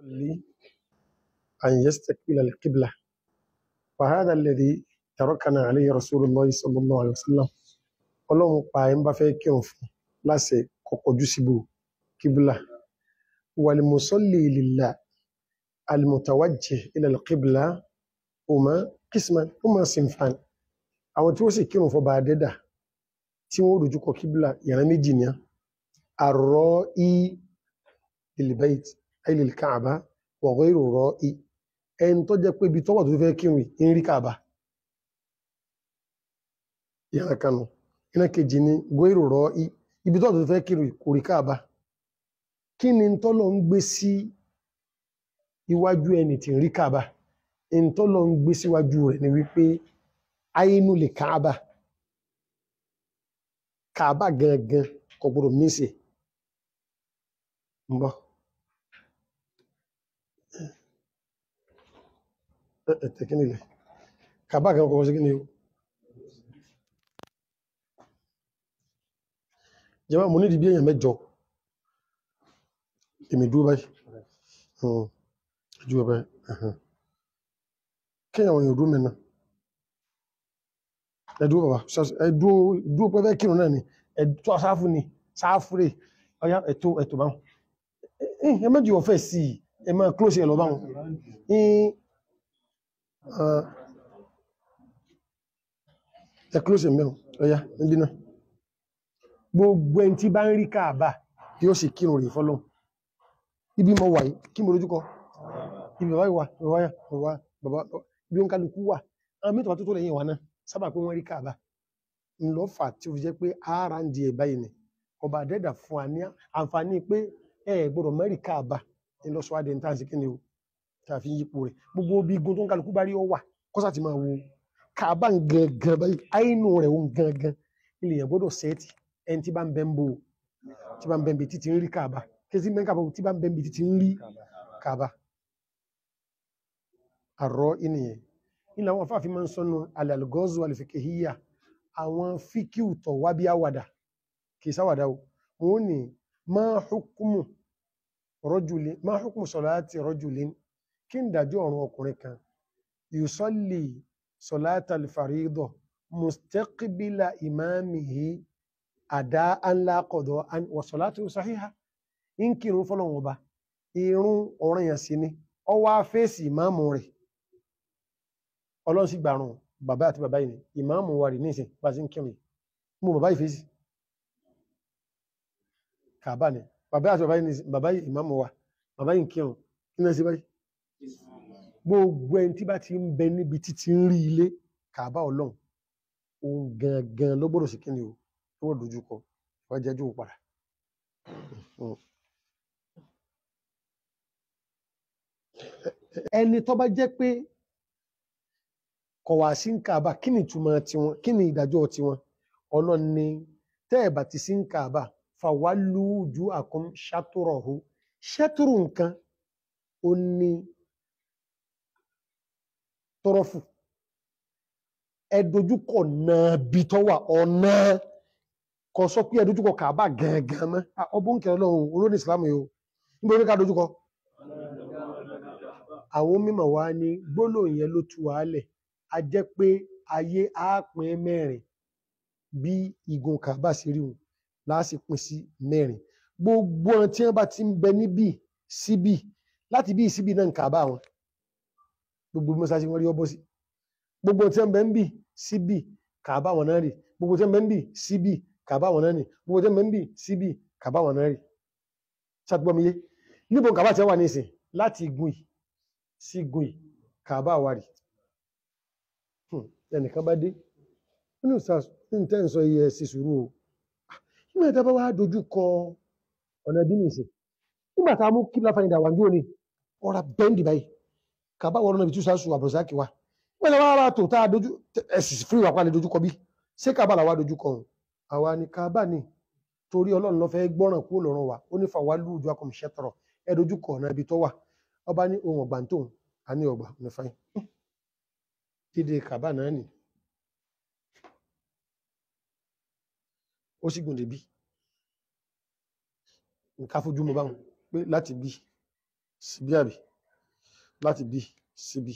لي أن يستقبل القبلة وهذا الذي تركنا عليه رسول الله صلى الله عليه وسلم ọlọ́run pa ẹ̀ ń bá fẹ́ kírun fún láṣẹ kọkọjú síbò kíbílà wàlìmùsọ́lì lillah alìmùtàwájì ilal qibla huma qisman huma sinfan àwọn tí ó sì kírun fọba adẹ́dà tí wọ́n dojúkọ kíbílà ìran méjì ní àrọ́ í lilbayt ay lil Kaaba wa ghayru ra'i ẹni tó jẹ́ pé ibi tọ́wọ̀ tó fẹ́ kírun ń rí Kaaba ìran kanu ìran kejì ni ghayru ra'i ibi tọ́wọ̀ tó fẹ́ kírun kò rí Kaaba kí ni tọ́lọ ń gbé sí iwájú ẹni tí ń rí Kaaba in tọ́lọ ń gbé síwájú rẹ̀ ni wípé àínú lè Kaaba Kaaba gangan kò gbọdọ̀ mísì ń bọ̀ ẹ̀tẹ̀ kí nílẹ̀ Kaaba gangan kò sí kí ni o jẹ́wọ́ mo nídìí bí èèyàn mẹ́jọ èmi dúró báyìí Hmm. dúró báyìí ẹ̀hẹ́n. kí àwọn èèyàn dúró mẹ́nà ẹ dúró bàbá ṣọ́ọ̀ṣì- ẹ dúró dúró pẹ́ fẹ́ kírun náà ni ẹ tó sáfù ni sáfù rè ọyá ẹ̀tọ́ ẹ̀tọ́ báwọn ẹ ẹ méjì ọ̀fẹ́ sí i ẹ máa close ẹ lọ báwọn ẹ ah, ẹ close ẹ mẹ́wọ̀n ọyá níbí náà gbogbo ẹni tí bá ń rí Káàbà yóò sì kírun rè fọlọ́n ibi mo wà yìí kí mo lójú kọ ibi bàbá ìwà bàbá yà bàbá bàbá bí ó ń kálukú wà àwọn mẹ́tọ̀ tó tó lẹ́yìn wa náà sábà pé wọ́n rí Káàbà ńlọ fà tí ó fi jẹ́ pé ara ń di ẹ̀ báyìí ni ọba àdẹ́dà fún wa ní àǹfààní pé ẹ gbọ́dọ̀ mẹ́rin Káàbà ńlọsọ adé níta sí kíni o tá a fi ń yípo rẹ̀ gbogbo bí igun tó ń kálukú bá rí ọ wà kọ́sà ti máa wo Káàbà ń gangan báyìí àínú rẹ̀ ń gangan ilé yẹn gbọ́dọ̀ sẹ́ẹ̀tì ẹni tí bá ń bẹ́ ń bò tí bá ń bẹ́ ń bi títí ń rí Káàbà kí sí mẹ́ka bò tí bá ń bẹ́ ń bi títí ń rí Káàbà àrọ́ ìnìyẹn ilẹ̀ àwọn afáàfin máa ń sọnù alàlgọ́zù alìfikihíyà àwọn fíkíù tọ̀ wá bí àwàdà kì í sáwàdà o wọ́n ní máa hukumu rọ́jùlín máa hukumu sọ̀láàtì rọ́jùlín kí n dájọ́ ọ̀run ọkùnrin kan yusalli sọ̀láàtà alfaridọ̀ mustaqbila imamihi àdá anlá qada an wa salatu sahiha ń kírun fọ́lọ́run ọba irun ọ̀ranyàn sí ni ọwọ́ fèsì ìmáàmù rẹ̀ ọlọ́run sì gbàrùn bàbá àti bàbá yìí ni ìmáàmù wa rí nísìn bá sí ń kírun yìí mú bàbá yìí fèsì kàbá ni bàbá àti bàbá yìí nísìn bàbá yìí ìmáàmù wa bàbá yìí ń kírun kí náà sí báyìí gbogbo ẹni tí bá ti ń bẹ níbi títí ń rí ilé kàbá ọlọ́run òun gangan ló gbọ́dọ̀ sí kí ni o tó wọ́n dojú kọ wọ́n jẹ́jú padà Mm. ẹni tó bá jẹ́ pé kọ̀ wá sí ń kàbà kí ni ìtumọ̀ tiwọn kí ni ìdájọ́ tiwọn ọlọ́run ni tẹ́ ẹ̀ bá ti sí ń kàbà fàwálú ojú àkọ́m ṣàtúrọ̀hó ṣàtúrù nǹkan ó ní tọrọfù ẹ dojúkọ náà bí tọ́ wà ọ̀nà kò sọ pé ẹ dojúkọ kàbà gangan mọ́ Ah, ọbọ̀ ń kẹrẹ lọ́run olóní ìsìlámù yìí o níbo ní ká dojúkọ àwọn mímọ̀ wá ní gbólóhùn yẹn ló tú wàálẹ̀ a jẹ́ pé ayé á pín mẹ́rin bí igun kàbá sí rí wọn láàsì pín sí mẹ́rin gbogbo ọ̀n tí wọ́n bá ti ń bẹ níbí síbí láti bí síbí náà ń kàbá wọn gbogbo mọ́sáàsì wọn rí ọbọ̀ sí gbogbo tí wọ́n bẹ ń bì síbí kàbá wọn náà rí gbogbo tí wọ́n bẹ ń bì síbí kàbá wọn náà rí gbogbo tí wọ́n bẹ ń bì síbí kàbá wọn náà rí ṣàtúgbọ́miyé níbo kàbá tí wọ́n wà ní ìsìn láti igun yìí sí igun yìí kàbá wà rí Hmm, ẹnìkan bá dé nínú sars ní tẹ́ ń sọ iye ẹ̀sì sùúrù o nígbà tí a bá wá dojú kọ ọ̀nà bí nìsín nígbà tá a mú kíbla fàyìndà wà ní òní ọ̀rà bẹ́ndì báyìí kàbá wọ́n náà bí túsà sùn àbùrọ̀sáàkì wa nígbà tí a bá wá tó tá a dojú ẹ̀sì fún ìwà pálẹ̀ dojú kọ bí ṣé kàbá làwa dojú kọ òun àwa ni kàbá ni torí ọlọ́run ló fẹ́ gbọ́ràn kúrò lọ́rùn wa ó ní fàwa lùjú akọ̀mùṣẹ́ tọrọ ẹ dojú kọ ọ̀nà ibi tó wà ọba ní ohun ọ̀gbà tóun a ní ọgbà ní fáyín dídé kàbá náà nì ó sì gùn débí nǹkan fojú mo báwọn pé láti bí síbí àbí láti bí síbí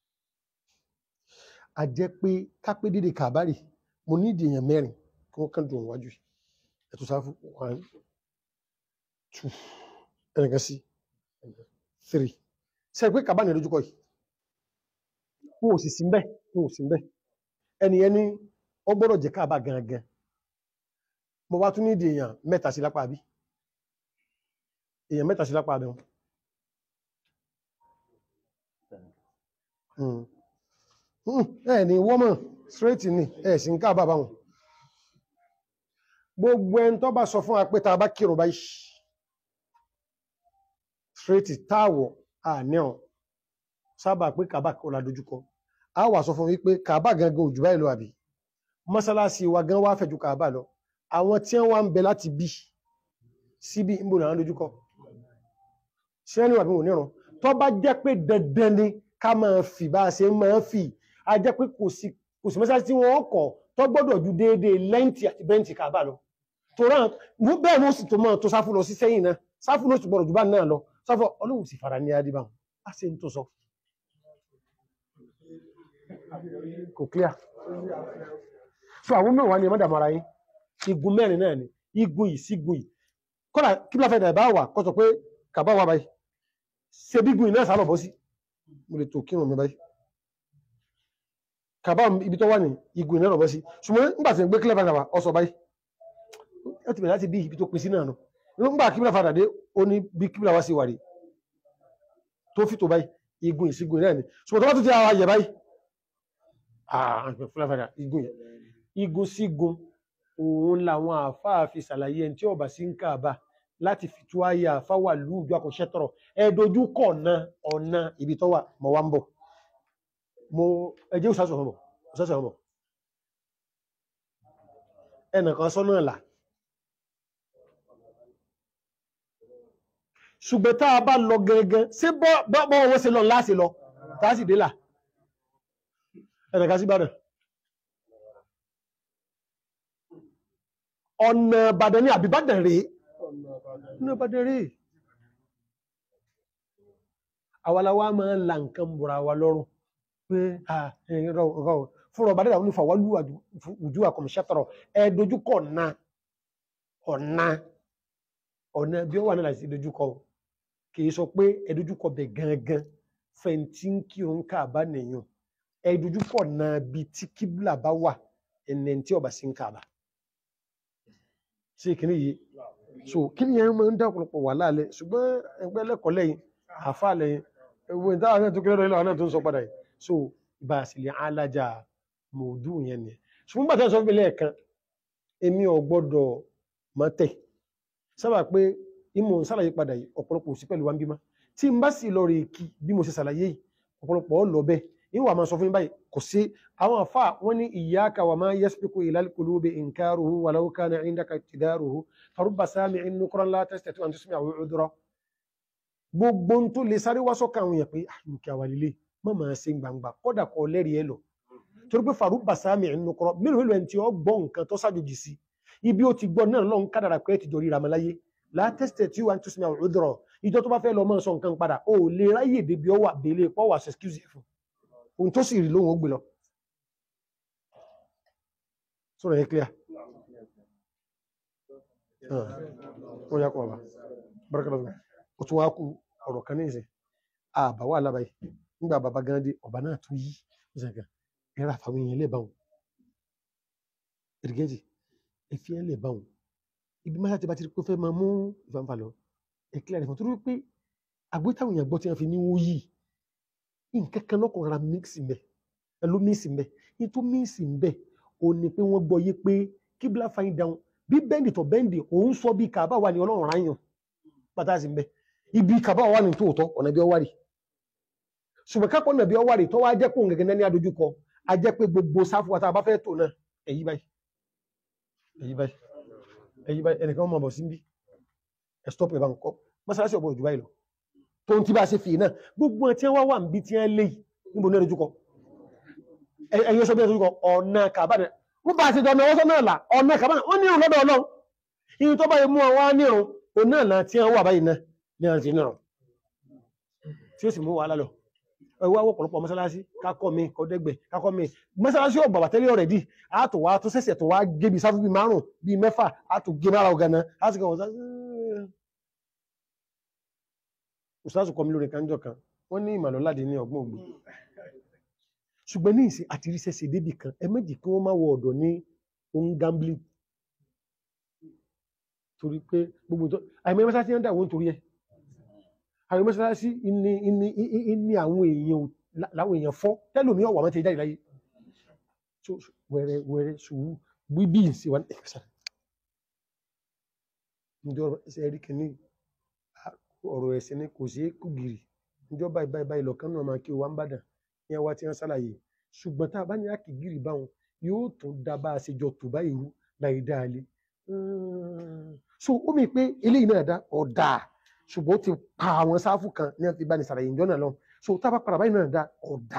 a jẹ́ pé kápé dédé kàbárì mo ní ìdí èèyàn mẹ́rin kí wọ́n kàn dùn wájú ẹ̀tù sáfù one two ẹnìkan sí three ṣe pé kàbá ní lójúkọ yìí wọn ò sì sí mbẹ wọn ò sí mbẹ ẹni ẹni ó gbọ́dọ̀ jẹ́ káàbà gangan mo wá tún ní ìdí èèyàn mẹ́ta sí lápá bí èèyàn mẹ́ta sí lápá abẹ́ wọn Mm. Mm, ẹ ní wọ́mọ̀ straight ni ẹ sì ń káàbà báwọn gbogbo ẹni tó bá sọ fún wa pé tá a bá kírun báyìí straight táàwọ̀ àníọ̀ sábà pé kàbà kò la dojúkọ a wà sọ fún wípé kàbà gangan òjò báyìí lọ àbí mọ́sálásí wa gan wá fẹ̀jú kàbà lọ àwọn tí wọ́n wá ń bẹ láti bí síbí ń bò náà dojúkọ ṣé ẹni wà bí wò nírun tó bá jẹ́ pé dandan ni ká máa fì bá a ṣe máa fì a jẹ́ pé kò sí kò sí mọ́sálásí tí wọ́n kọ̀ tó gbọ́dọ̀ ju déédéé lẹ́ǹtì àti bẹ́ǹtì kàbà lọ tó rán bẹ́ẹ̀ ló sì tó mọ́ tó sáfù lọ sí sẹ́yìn náà sáfù ló sì gbọ́dọ̀ jù bá náà lọ sáfù ọlọ́run sì fara ní adébáwọn a ṣe ń tó sọ kò clear so àwọn mẹ́wàá ni ẹmọ́dà mara yín igun mẹ́rin náà ni igun yìí sígun yìí kọ́nà kí láfẹ́ ìdà ìbá wà kọ́ sọ pé kàbá wà báyìí ṣe bí gun yìí náà sálọ̀ bọ́ sí mo lè tó kírun mi báyìí kàbá ibi tó wà ní igun yìí náà lọ bọ́ sí ṣùgbọ́n nígbà tí ń gbé kílẹ̀ fàdà ọsọ báyìí ó ti bẹ̀rẹ̀ láti bí ibi tó pin sí náà nù nígbà kílẹ̀ fàdà dé ó ní bí kílẹ̀ wá sí wà rí tó fi tó báyìí igun yìí sígun yìí náà ni ṣùgbọ́n tó bá tó ti àwọn ayẹ báyìí fúláfàdà igun yẹn igun sígun òun làwọn àáfàá fi ṣàlàyé ẹni tí ọba sí ń káàbà láti fi tú ayé àáfàá wà lúùjọ àkọsẹ tọrọ ẹdójú kọ ọ̀nà ọ̀nà ibi tó wà mọ̀ wá ń bọ̀ mo ẹjẹ́ òṣàṣọ ọmọ òṣàṣọ ọmọ ẹnìkan sọ́nà ẹ̀là ṣùgbọ́n tá a bá lọ gẹ́gẹ́ sí bọ́ wọ́n ṣe lọ láti lọ tá a sì dé là ẹnìkan sí Ìbàdàn ọ̀nà Ìbàdàn ní àbíbàdàn rèé ọ̀nà Ìbàdàn rèé àwàláwà máa ń la nǹkan bùra wa lọ́rùn pé fúnra ọba dẹ́dà onífà wálú ojú àkọmọ̀ṣẹ́tọ̀rọ̀ ẹ dojúkọ ọ̀nà ọ̀nà ọ̀nà bí ó wà náà láti dojúkọ kìí sọ pé ẹ dojúkọ bẹ̀ gangan fẹ̀ntí kí òun ká bá nìyàn ẹ dojúkọ ọ̀nà bí tí kíbùlà bá wà ẹnẹ̀ tí ọba sí ń ká bá sí kìíní yìí so kí ni ẹ̀rọ máa ń dá ọ̀pọ̀lọpọ̀ wà láàlẹ́ ṣùgbọ́n ẹgbẹ́ lẹ́kọ̀ọ́ lẹ́yìn àfà lẹ́yìn ewu ìta náà tó kéré lọ́wọ́ náà tó ń sọ padà yìí so ìbá àsìlẹ̀ alájà mòdù yẹn ni ṣùgbọ́n bàtà sọ fún mi lẹ́ẹ̀kan èmi ò gbọ́dọ̀ mọ́ tẹ̀ sábà pé ìmọ̀ ń sàlàyé padà yìí ọ̀pọ̀lọpọ̀ sí pẹ̀lú wa ń bímọ tí n bá sì lọ rè kí bí mo ṣe ṣàlàyé yìí ọ̀pọ̀lọpọ̀ lọ bẹ́ẹ̀ ìwà máa sọ fún mi báyìí kò sí àwọn àfà wọn ní iyyaka wa ma yasbiqu ila al-qulubi inkaruhu walau kana indaka ibtidaruhu farubba sami'in nukran la tastati an tusmi'ahu udhra gbogbo ń tó lè sáré wá sọ́kà àwọn èèyàn pé àlùkẹ́ àwàlélé má máa ṣe gbangba kọ́dà kọ́ lẹ́rìí ẹ lọ torí pé farubba sami'in nukran mélòó mélòó ẹni tí ó gbọ́ nǹkan tó ṣàjòjì sí ibi ó ti gbọ́ náà lọ́n kádàrà pé ti jọ ríra mọ́ láyé la tastati an tusmi'ahu udhra ìjọ tó bá fẹ́ lọ mọ́ sọ nǹkan padà ó lè ráyè débi ọwà délé pọ́wà excuse fún ohun tó sì rí lóhun ó gbé lọ sọ̀rọ̀ yẹn clear wọ́n yá kọ́ ọba bárakàlá fún ó tún wá kú ọ̀rọ̀ kan ní ìsìn àbá wà lábàáyé nígbà bàbá gan dé ọba náà tún yí ìsìnkà ẹ̀rọ àfàwọn èèyàn lè báwọn ìrìgẹ́jì ẹ̀fí ẹ̀ lè báwọn ibi máa ti bá ti rí pé fẹ́ máa mú ìfàǹfà lọ ẹ̀kílẹ̀ rẹ̀ fún torí pé àgbétáwọn èèyàn gbọ́ tí wọ́n fi ní wọ́n yìí nǹkan kan lọ́kàn rárá mixi mbẹ ẹlú mixi mbẹ nítorí mixi mbẹ ò ní pé wọ́n gbọ́ yé pé kíbla fine down bí bẹ́ndì tó bẹ́ndì òun sọ bí kàbá wà ní ọlọ́run ráyàn pátá sí mbẹ ibi kàbá wà ní tòótọ́ ọ̀nà bí ọwárì ṣùgbọ́n kápọ̀ ọ̀nà bí ọwárì tó wá jẹ́ pé òun gẹ́gẹ́ ní adójúkọ a jẹ́ pé gbogbo sáfù wa tá a bá fẹ́ tò náà èyí báyìí èyí báyìí èyí báyìí ẹnìkan mọ̀ bọ̀ sí bí ẹ̀ stop ẹ̀ bá ń kọ́ mọ́sálásí ọ̀bọ̀ òjò báyìí lọ tó ń tí bá ṣe fi náà gbogbo ẹ̀ tí wọ́n wà níbi tí wọ́n lè níbo ní ẹ̀rọjúkọ ẹ̀yẹ sọ bí ẹ̀rọjúkọ ọ̀nà kàbánà wọ́n bá ti dọ̀nà ọwọ́sọ́ náà là ọ̀nà kàbánà wọ́n ní ìrùn lọ́dọ̀ ọlọ́run ìyí tó bá yẹ mú àwọn nírun òun náà là tí wọ́n wà báyìí náà ní àti náà tí ó sì mú wàhálà lọ ẹwọ́ àwọ̀ ọ̀pọ̀lọpọ̀ mọ́sálásí kákọ́ mi kọ́dẹ́gbẹ̀ kákọ́ mi mọ́sálásí ò bàbà tẹ́lẹ̀ ọ̀rẹ́dì àtò wa tó sẹ̀sẹ̀ tó wá gé bí sáfù bí márùn bí mẹ́fà àtò gé mára ọ̀gànà láti kàn wọ́n sá ustazu kọ́ mi lórí kanjọ kan wọ́n ní ìmàlọ́láde ní ọgbọ́n ògbò ṣùgbọ́n ní ìsìn àti rí sẹ́sẹ̀ débì kan ẹ méjì kí wọ́n má wọ ọ̀dọ̀ ní ohun gambling torí pé gbogbo tó àìmọ́ mọ́sálásí ń dà wọ́n torí ẹ̀ àwọn mọ́sálásí ní ní ní àwọn èèyàn láwọn èèyàn fọ́ tẹ́lòmí ọ̀wà mọ́ ti jáde láyé tó wẹ́rẹ́ wẹ́rẹ́ sùúrù bíbí sí wọn ẹ̀sà ǹjọ́ ẹsẹ̀ rí kìíní ọ̀rọ̀ ẹ̀sìn ni kò sí kú gìrì ǹjọ́ báyìí báyìí báyìí lọ́kàn náà máa kí o wá ń bàdàn ní àwa tí wọ́n ṣàlàyé ṣùgbọ́n tá a bá ní àkì gìrì báwọn yóò tún dá bá a ṣe jọ tó báyìí rú láì dáa lé so ó mi pé eléyìí náà dá ọ̀dà ṣùgbọ́n ó ti pa àwọn sáfù kan ní àti ìbáni sàlàyé ìjọ náà lọ so tábà padà báyìí náà dá ọ̀dà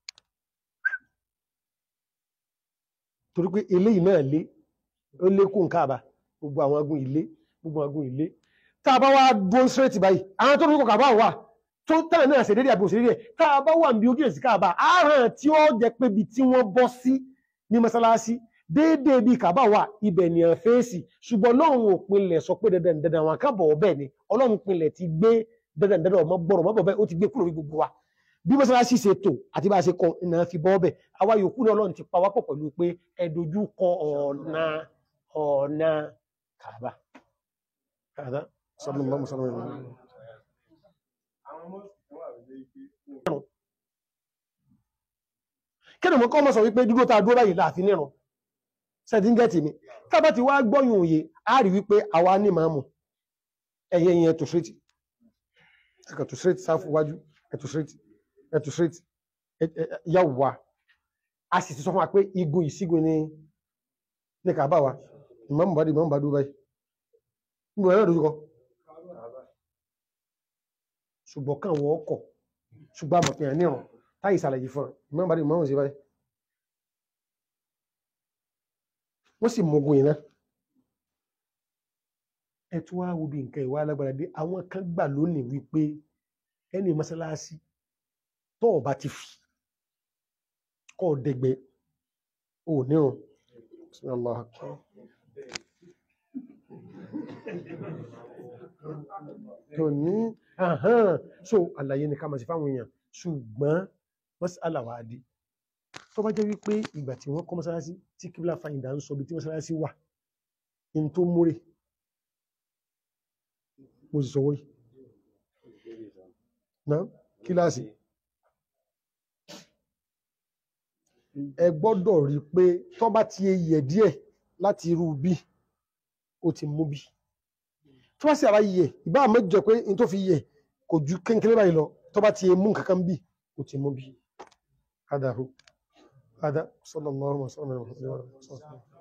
torí pé eléyìí náà lé ó lékún káàbà gbogbo àwọn agun ilé gbogbo agun ilé tá a bá wá dúró straight báyìí àwọn tó lóko kàbá wà tó tẹ̀lé náà ṣèdédé àbí òṣèré rẹ̀ tá a bá wà níbi ojú èsì káàbà àárọ̀ tí ó jẹ́ pé ibi tí wọ́n bọ́ sí ní mọ́sálásí déédéé bíi kàbá wà ibẹ̀ ni ẹ̀ fèsì ṣùgbọ́n lọ́run ò pinlẹ̀ sọ pé dandan dandan àwọn akábọ̀ ọbẹ̀ ni ọlọ́run pinlẹ̀ ti gbé dandan dandan ọmọ gbọ́rọ̀ ọmọ bọ̀bẹ̀ ó ti gbé kúrò ní gbogbo wa bí mọ́sálásí ṣe tò àti bá a ṣe kọ iná fi bọ́ ọbẹ̀ àwa yòókù náà ọlọ́run ti pa wá pọ̀ pẹ̀lú pé ẹ dojú kọ ọ̀nà ọ̀nà kàbá. kàbá sallallahu alaihi wasallam. kí ni mo kọ́ mọ́ sọ wípé dúró tá a dúró báyìí láàfin nírun sẹ́díngẹ́tì mi tábà ti wá gbọ́yùn òye a rí wípé àwa ní màámù ẹ̀yẹ yẹn ẹ̀tù straight ẹ̀tù straight sáfù wájú ẹ̀tù straight ẹ̀tù straight yàwó wa a sì ti sọ fún wa pé igun ìsígun ní ní kàbá wa ìmọ̀mù bá dé ìmọ̀mù bá dúró báyìí níbo ẹ̀rọ dojúkọ ṣùgbọ́n kàn wọ́n kọ̀ ṣùgbọ́n àmọ̀pẹ̀yàn nírun táyì ìsàlẹ̀ fún ìmọ̀mù bá dé ìmọ̀mù sí báyìí wọ́n sì mọ̀gùn iná ẹ̀tù wá wo bí nǹkan ìwà alágbára dé àwọn kan gbà lónìí wípé ẹni mọ́sálásí tó ọba ti fi kọ́ dẹgbẹ́ ò nírun Allah tó ní so àlàyé ni ká máa ṣe fáwọn èèyàn ṣùgbọ́n mọ́sálà wà á di tó bá jẹ́ wípé ìgbà tí wọ́n kọ́ mọ́sálásí tí kíbla fàyìndà ń sọ bí tí mọ́sálásí wà in tó múrè mo sì sọwọ́ yìí náà kíláàsì ẹ gbọ́dọ̀ rí pé tó bá ti yẹ díẹ̀ láti irú bí ó ti mú bí tó bá sì àbá yẹ ìbá mẹ́jọ pé in tó fi yẹ kò ju kéńkéré báyìí lọ tó bá ti mú nǹkan kan bí ó ti mú bí. هذا هو هذا صلى الله وسلم على محمد وعلى اله وصحبه